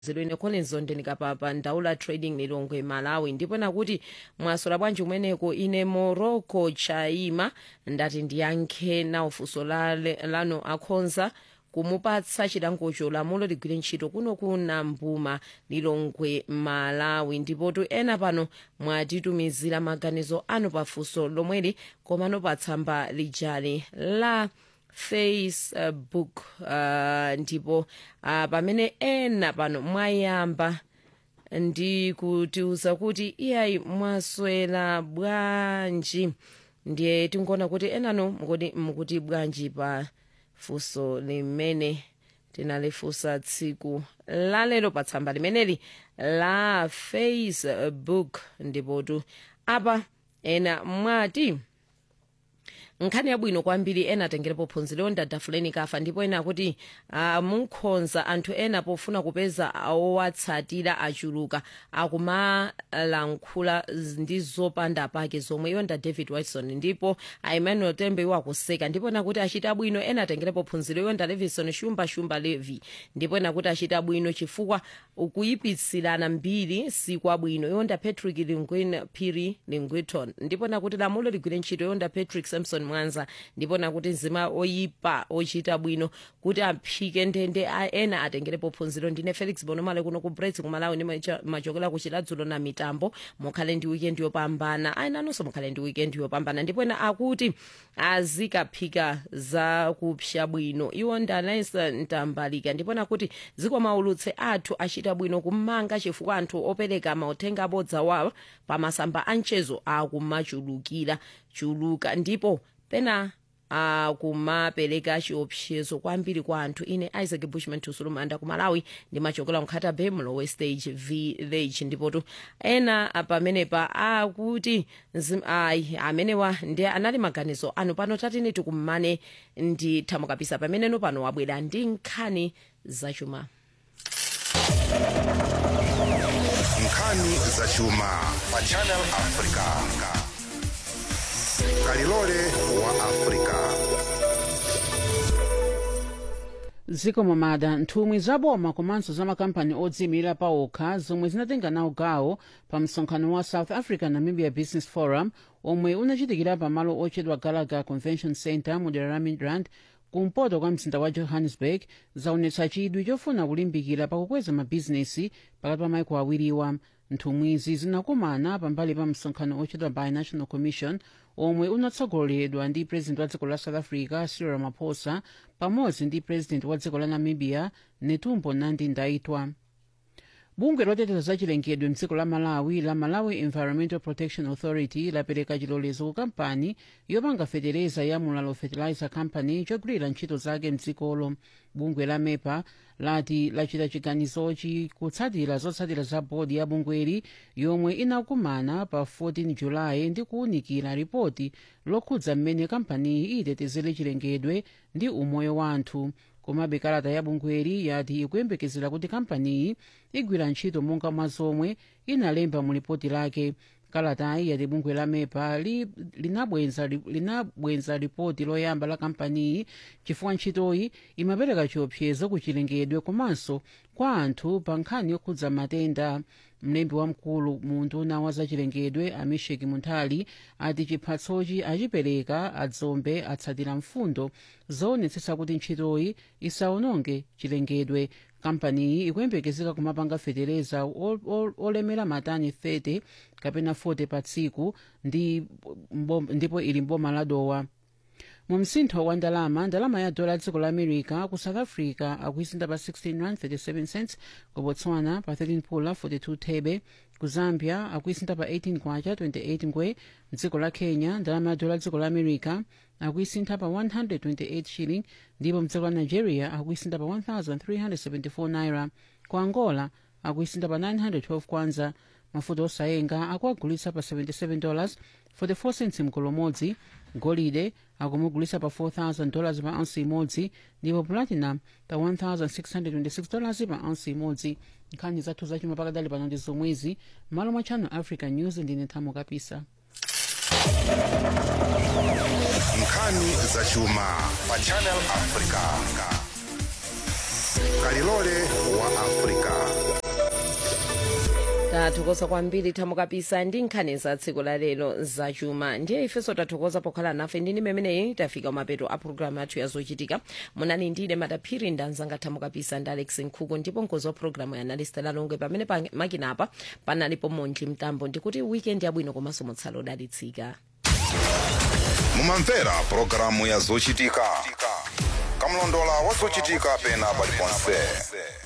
zilwene collins ndendikapapa ndaula trading lilongwe malawi ndipo nakuti mwasola bwanji kumeneko ine morocco chaima ndati ndiyankhe nawo funso lale- lano akhonza kumupatsa chilangocho lamulo ligwire ntchito kuno kuna mbuma lilongwe malawi ndipotu ena pano mwatitumizira maganizo anu pafunso lomweli komano pa tsamba lijali la facebook uh, ndipo uh, pamene ena pano mwayamba ndi kutiuza kuti iyayi mwaswera bwanji ndiye tinkuona kuti enano mukuti mukuti bwanji pa funso limene tinalifunsa tsiku lalero pa tsamba limeneli la facebook ndipotu apa ena mwati nkhani yabwino kwambiri ena atengerepo phunziro ndadafuleni kafa ndipo ena akuti uh, munkhonza anthu ena pofuna kupeza owatsatira achuluka akumalankhula ndi zopanda pake zomwe yonda david watson ndipo emmanuel tembe iwo akuseka ndipo nakuti achita bwino ena atengerepo phunziro yonda levison shumba shumba levi ndipo nakuti achita bwino chifukwa ukuyipitsirana mbiri sikwabwino yonda patrick lingwin phiri lingwiton ndipo nakuti lamulo ligwire ntchito yonda patrick samson mwanza ndipo nakuti nzima oyipa ochita bwino kuti aphike ndende a- ena atengerepo phunziro ndine felix bonomale kuno ku brets kumalawi ndi macha- machokera ku chiladzulo na mitambo mukhale ndi weekend yopambana ayenanonso mukhale ndi weekend yopambana ndipo ena akuti azikaphika za kupsya bwino iwo ndanesa ntambalika ndipo nakuti zikomaulutse athu achita bwino kumanga chifukwa anthu opereka mauthenga abodza wawo pamasamba anchezo akumachulukira chuluka ndipo pena akumapereka chiopsezo kwambiri kwa anthu ine isaac bushman tusulumanda ku malawi ndimachokera nkhata bay mlowe stage village ndipotu ena pamenepa akuti nzim- ayi amenewa ndi anali maganizo anu pano tatine tikumane ndi thamukapisa pameneno pano wabwera ndi nkhani zachuma nkhani zachuma pa channel africa kalilole wa africa zikomo mada nthumwi zaboma komanso za makampani odziyimirira pa okha zomwe zinatenga nawo gawo pa msonkhano wa south africa namibia business forum omwe unachitikira pamalo otchedwa gallagher convention center mu dera la midrand kumpoto kwa mzinda wa johannesburg zaonetsa chidwi chofuna kulimbikira pakukweza mabhizinesi pakati pa maiko awiriwa nthumwizi zinakumana pambali pa msonkhano ochedwa binational commission omwe unatsogoleredwa ndi president wa dziko la south africa cyril ramaphosa pamodzi ndi president wa dziko la namibia netumbo nandi ndaitwa bungwe loteteza za chilengedwe mdziko la malawi la malawi environmental protection authority lapereka chilolezo ku kampani yopanga fetereza ya mulalo fertilizer company chogwirira ntchito zake mdzikolo bungwe la mepa lati lachita chiganizochi kutsatira zotsatira za bodi ya bungweli yomwe inakumana pa 14 julayi ndi kuwunikira ripoti lokhudza mmene kampaniyi itetezere chilengedwe ndi umoyo wa anthu komabe kalata ya bungweli yati ikuyembekezera kuti kampaniyi igwira ntchito monga mwa zomwe inalemba mu lipoti lake kalatayi yati bungwe la mepa li- linabwenza linabwenza ripoti loyamba la kampaniyi chifukwa ntchitoyi imapereka chiopsezo ku chilengedwe komanso kwa anthu pa nkhani yokhudza matenda mlembi wamkulu mu nduna wa zachilengedwe amisheki munthali ati chiphatsochi achipereka adzombe atsatira mfundo zoonetsetsa kuti ntchitoyi isawononge chilengedwe kampaniyi ikuyembekezeka kumapanga fetereza ol- ol- olemera matani 30 kapena 40 pa tsiku ndi mbom- ndipo ili mboma la dowa mu msintho wa ndalama ndalama ya dola dziko la america ku south africa akuisinda pa 16 rand 37 cents ku botswana pa 13 pula 42 thebe ku zambia akuisinda pa 18 kwacha 28 ngwe mdziko la kenya ndalama ya dola dziko la america akuisintha pa 128 shilling ndipo mdziko la nigeria akuisintha pa 1374 naira ku angola akuisintha pa 912 kwanza mafuta osayenga akuagulitsa pa 77 dollars 44 cents mgolo umodzi golide akumugulitsa pa 4000 dollars pa ounce imodzi ndipo platinum pa 1626 dollars pa ounce imodzi nkhani zathu zachuma pakadali pano ndi zomwezi malo mwa channel africa news ndine thamo kapisa nkhani zachuma pa channel africa kalilole wa africa tathokoza kwambiri thamukapisa ndi nkhani za tsiku la lero zachuma ndiye ifenso tathokoza pokhala nafe ndini memeneyi tafika mapeto a programu yathu yazochitika munani ndine madaphiri ndanzanga thamukapisa ndi alex nkhuku ndipo mkozi wa programu ya analista lalonge pamene pa makinapa panalipo monji mtambo ndikuti weekend yabwino komanso mutsala odalitsika mumamvera pulogalamu ya zochitika kamlondola wa zochitika pena paliponse